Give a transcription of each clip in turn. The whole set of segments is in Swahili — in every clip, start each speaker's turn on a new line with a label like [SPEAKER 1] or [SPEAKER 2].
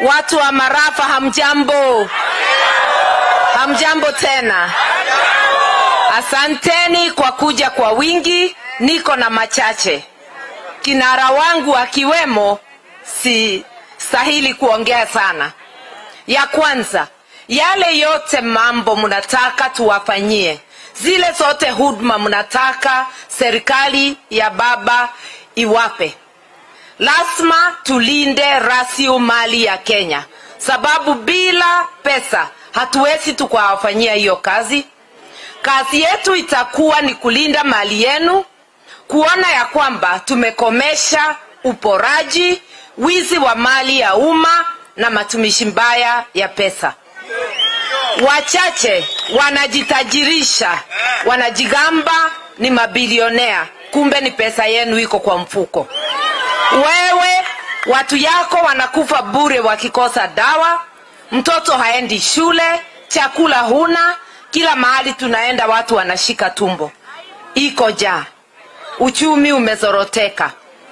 [SPEAKER 1] Watu wa Marafa, hamjambo? Hamjambo tena. Asanteni kwa kuja kwa wingi. Niko na machache, kinara wangu akiwemo, si stahili kuongea sana. Ya kwanza, yale yote mambo mnataka tuwafanyie, zile zote huduma mnataka serikali ya baba iwape, lazima tulinde rasilimali ya Kenya, sababu bila pesa hatuwezi tukawafanyia hiyo kazi. Kazi yetu itakuwa ni kulinda mali yenu, kuona ya kwamba tumekomesha uporaji, wizi wa mali ya umma na matumishi mbaya ya pesa. Wachache wanajitajirisha, wanajigamba ni mabilionea, kumbe ni pesa yenu iko kwa mfuko. Wewe watu yako wanakufa bure wakikosa dawa, mtoto haendi shule, chakula huna, kila mahali tunaenda watu wanashika tumbo, iko jaa, uchumi umezoroteka.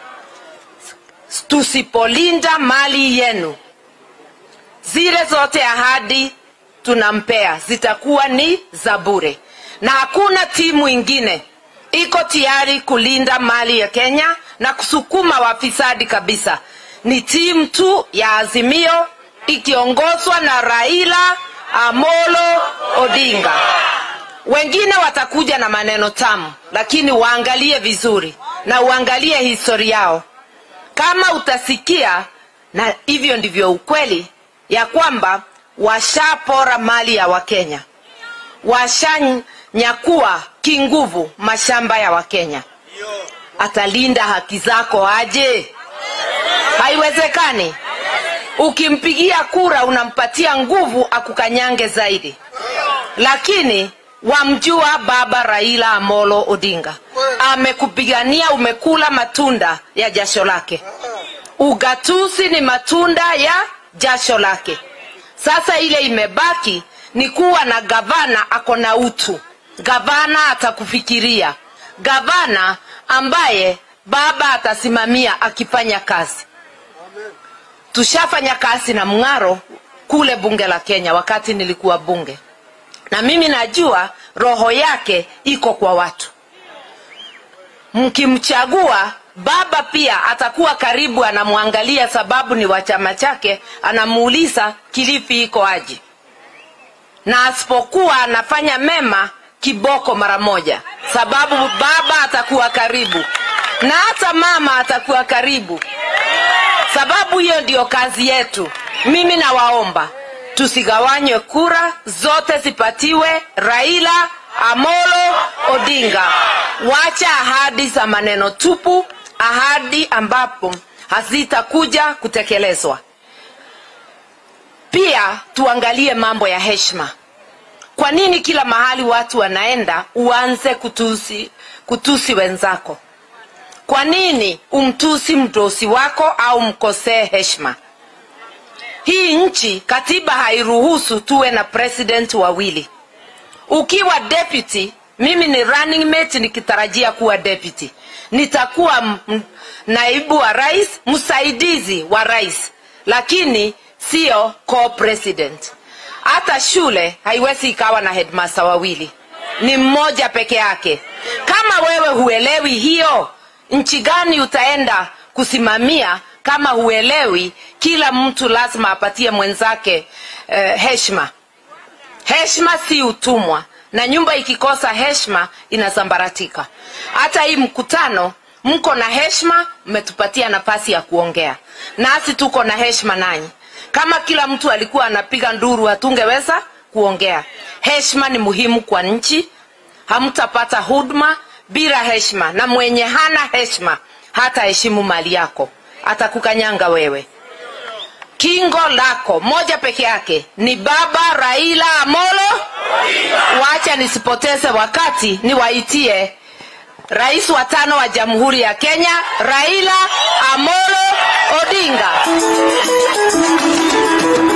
[SPEAKER 1] Tusipolinda mali yenu, zile zote ahadi tunampea zitakuwa ni za bure, na hakuna timu ingine iko tayari kulinda mali ya Kenya na kusukuma wafisadi kabisa. Ni timu tu ya Azimio ikiongozwa na Raila Amolo Odinga. Wengine watakuja na maneno tamu, lakini waangalie vizuri na uangalie historia yao. Kama utasikia, na hivyo ndivyo ukweli ya kwamba washapora mali ya Wakenya, washanyakua kinguvu mashamba ya Wakenya. Atalinda haki zako aje? Haiwezekani. Ukimpigia kura unampatia nguvu akukanyange zaidi, lakini wamjua baba Raila Amolo Odinga amekupigania, umekula matunda ya jasho lake. Ugatuzi ni matunda ya jasho lake. Sasa ile imebaki ni kuwa na gavana ako na utu, gavana atakufikiria, gavana ambaye baba atasimamia akifanya kazi. Tushafanya kazi na Mng'aro kule bunge la Kenya wakati nilikuwa bunge, na mimi najua roho yake iko kwa watu. Mkimchagua baba pia atakuwa karibu, anamwangalia sababu ni wa chama chake, anamuuliza Kilifi iko aje, na asipokuwa anafanya mema kiboko mara moja, sababu baba atakuwa karibu na hata mama atakuwa karibu, sababu hiyo ndiyo kazi yetu. Mimi nawaomba tusigawanywe, kura zote zipatiwe Raila Amolo Odinga. Wacha ahadi za maneno tupu, ahadi ambapo hazitakuja kutekelezwa. Pia tuangalie mambo ya heshima. Kwa nini kila mahali watu wanaenda uanze kutusi, kutusi wenzako? Kwa nini umtusi mdosi wako au mkosee heshima? Hii nchi katiba hairuhusu tuwe na president wawili. Ukiwa deputy, mimi ni running mate nikitarajia kuwa deputy, nitakuwa m- naibu wa rais, msaidizi wa rais, lakini sio co-president. Hata shule haiwezi ikawa na headmaster wawili, ni mmoja peke yake. Kama wewe huelewi hiyo, nchi gani utaenda kusimamia kama huelewi kila mtu lazima apatie mwenzake eh, heshima heshima si utumwa na nyumba ikikosa heshima inasambaratika hata hii mkutano mko na heshima mmetupatia nafasi ya kuongea nasi tuko na heshima nanyi kama kila mtu alikuwa anapiga nduru hatungeweza kuongea heshima ni muhimu kwa nchi hamtapata huduma bila heshima na mwenye hana heshima hata heshimu mali yako atakukanyanga wewe kingo lako moja peke yake ni baba raila amolo wacha nisipoteze wakati niwaitie rais wa tano wa jamhuri ya kenya raila amolo odinga